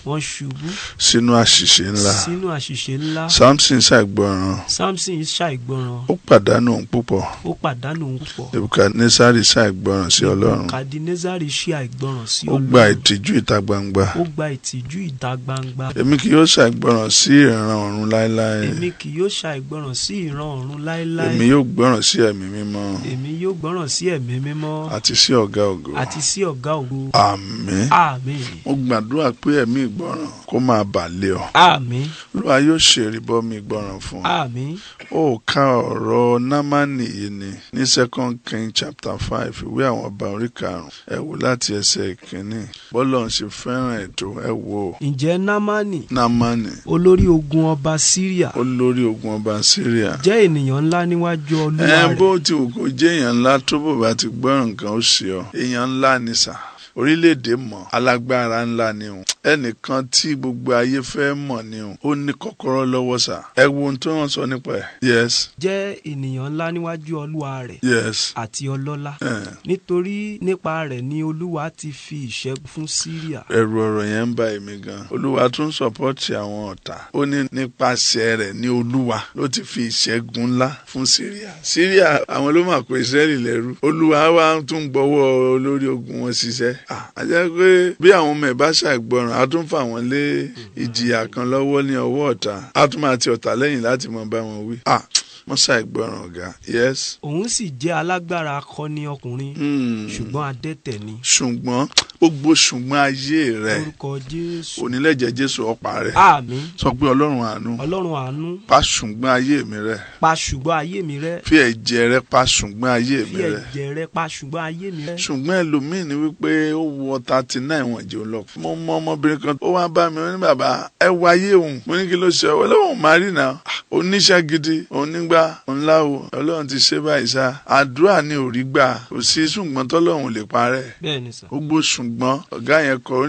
wọ́n ṣubú sínú àṣìṣe ńlá sínú àṣìṣe ńlá samson ṣàìgbọràn samson ṣàìgbọràn ó pàdánù ohun púpọ̀ ó pàdánù ohun púpọ̀ nebukadnesari ṣàìgbọràn sí ọlọ́run kadinezari ṣe àìgbọràn sí ó gba ọlọ́run ìtìjú ìta gbangba ó gba ìtìjú ìta gbangba èmi kì yóò ṣàìgbọràn sí ìran ọ̀run láéláé èmi kì yóò ṣàìgbọràn sí ìran ọ̀run láéláé èmi yóò gbọ́ràn sí ẹ̀mí mímọ́ èmi yóò gbọ́ràn sí ẹ̀mí mímọ́ àti sí ọ̀gá ògo àti sí ọ̀gá ògo àmín àmín mo gbàdúrà pé ẹ̀mí ìgbọràn kó máa bà lé ọ àmín olúwa yóò ṣèrìbọmi ìgbọràn fún ọ àmín ó ka ọ̀rọ̀ námánì yìí ni ní second king chapter five ìwé àwọn ọba orí karùn-ún ẹ wò láti ẹsẹ̀ ìkíní bọ́lọ̀ ń ṣe fẹ́ràn ètò ẹ wò ó ǹjẹ́ námánì námánì olórí ogun ọba síríà olórí ogun ọba syria jẹ́ ènìyàn ńlá níwájú olúwa ẹ rẹ̀ bó ti wù kó jẹ́ èèyàn ńlá tó bò bá ti gbọ́ràn nǹkan ó ṣe ọ èèyàn ńlá ni sà orílẹ̀-èdè mọ̀ alágbára ńlá ni o ẹnìkan tí gbogbo ayé fẹ́ mọ̀ ni o ó ní kọ́kọ́rọ́ lọ́wọ́ sà ẹ wo ohun tó wọ́n sọ nípa ẹ̀ yes jẹ́ ènìyàn ńlá níwájú olúwa rẹ̀ yes àti ọlọ́lá eh, nítorí nípa rẹ̀ ni olúwa ti fi ìṣẹ́gun fún síríà ẹ̀rù ọ̀rọ̀ yẹn ń bà èmi gan olúwa tún sọ̀pọ́tì àwọn ọ̀tá ó ní nípasẹ̀ rẹ̀ ní olúwa ló ti fi ìṣẹ́gun ńlá fún síríà síríà àwọn ló mà kó ìsírẹ́lì lẹ́rú olúwa wa tún gbọ́wọ́ olórí ogun wọn ṣiṣẹ́ Ah, a jẹ́ pé bí àwọn ọmọ ẹ̀ bá ṣàìgbọràn a tún fà wọ́n lé ìjìyà kan lọ́wọ́ ní ọwọ́ ọ̀tá a tún máa ti ọ̀tá lẹ́yìn láti mọ bá wọn wí Ah, wọ́n ṣàìgbọràn ọ̀gá yes òun sì jẹ́ alágbára akọni ọkùnrin Hmm. ṣùgbọ́n adẹ́tẹ̀ ni ṣùgbọ́n gbogbo ṣùgbọ́n ayé rẹ̀ orúkọ jésù onílẹ̀jẹ̀ jésù ọ̀pá rẹ̀ àmín sọ pé ọlọ́run àánú ọlọ́run àánú pa ṣùgbọ́n ayé mi rẹ́ pa ṣùgbọ́n ayé mi rẹ́ fi ẹ̀jẹ̀ rẹ pa ṣùgbọ́n ayé fi mi rẹ́ ẹ̀jẹ̀ rẹ pa ṣùgbọ́n ayé mi rẹ́ ṣùgbọ́n ẹlòmíín ni wípé ó wọ thirty nine wọ̀n jẹ́ lọ. mo mọ ọmọbìnrin kan ó wá bá mi ó ní bàbá ẹ wo ayé òun mo ní kí ló ṣe ọ ọlọ́run máa rí náà oníṣẹ́ gidi onígbà ńláwo ọlọ́run ti ṣe báyìí sá àdúrà ni ò rí gbà kò sí ṣùgbọ́n tọ́lọ́run ò lè parẹ́ bẹ́ẹ̀ ni sà gbogbo ṣùgbọ́n ọ̀gá yẹn kọ ó